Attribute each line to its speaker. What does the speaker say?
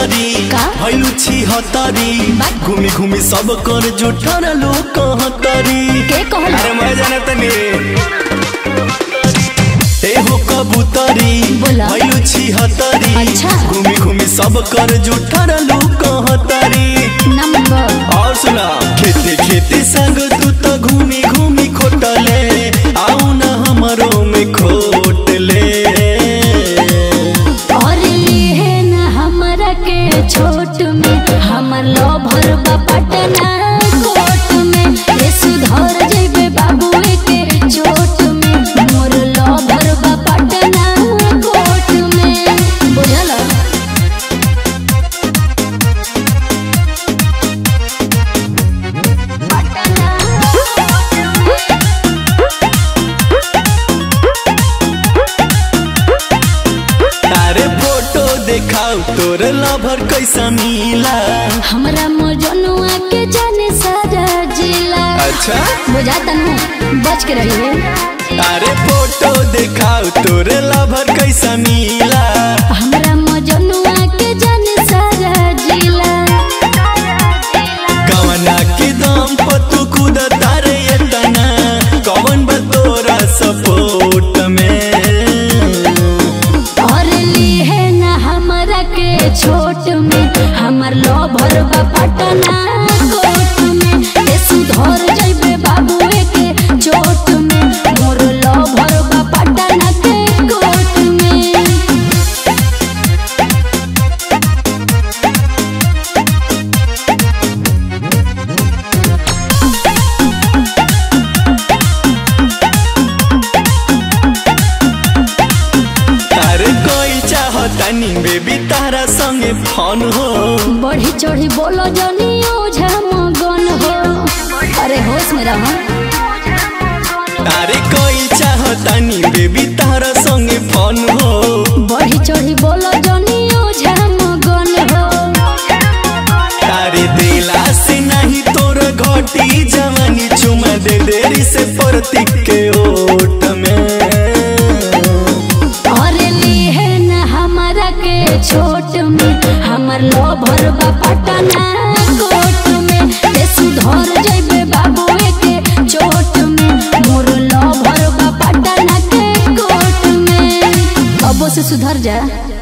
Speaker 1: छिहत्तरी
Speaker 2: का?
Speaker 1: भैलू छिहत्तरी
Speaker 2: बात।
Speaker 1: घूमी घूमी सब कर जुठन लोग कहतरी
Speaker 2: के कहल
Speaker 1: अरे मैं जानत नहीं ए हो कबूतरी
Speaker 2: बोला।
Speaker 1: भैलू छिहत्तरी
Speaker 2: अच्छा।
Speaker 1: घूमी घूमी सब कर जुठन लोग कहतरी
Speaker 2: नंबर
Speaker 1: और सुना खेती खेती संग तू तो घूमी घूमी खोटले आऊ न हमरो में खोटले
Speaker 2: और लिए न हमरा के छोट में हमर लोभर बा पटना कोट में ये सुधर जइबे बाबू के चोट में मोर लोभर बा पटना कोट में बुझल
Speaker 1: तारे फोटो देखाओ तोर लभर कैसा मिला
Speaker 2: हमरा मजनुआ के जाने सारा जिला
Speaker 1: अच्छा
Speaker 2: बुझाता नु बच के रहिए
Speaker 1: तारे फोटो देखाओ तोर लभर कैसा मिला
Speaker 2: हमरा मजनुआ के जाने सारा जिला
Speaker 1: कवना के दम पर तू खुद तारे एतना कवन बा तोरा सपोर्ट में
Speaker 2: और लिए न हमरा के छोट में हमर लोभर बा पटना कोट में ए सुधर जइबे बाबू के चोट में मोर लोभर बा पटना के कोट में
Speaker 1: तारे कोई चाहतानी बेबी तारा संगे फोन हो
Speaker 2: बढ़ी चढ़ी बोलो जनी ओझा मगन हो अरे होश में रहो
Speaker 1: तारे कोई चाहतानी बेबी तारा संगे फोन हो
Speaker 2: बढ़ी चढ़ी बोलो जनी ओझा मगन हो
Speaker 1: तारे दिला से नहीं तोर घटी जवानी चुमा दे देरी से प्रतीक के ओट में
Speaker 2: और लिए न हमरा के छोट में हमर लोभर बा पटना कोट में ए सुधर जइबे बाबू के चोट में मोर लोभर बा पटना के कोट में अबो से सुधर जा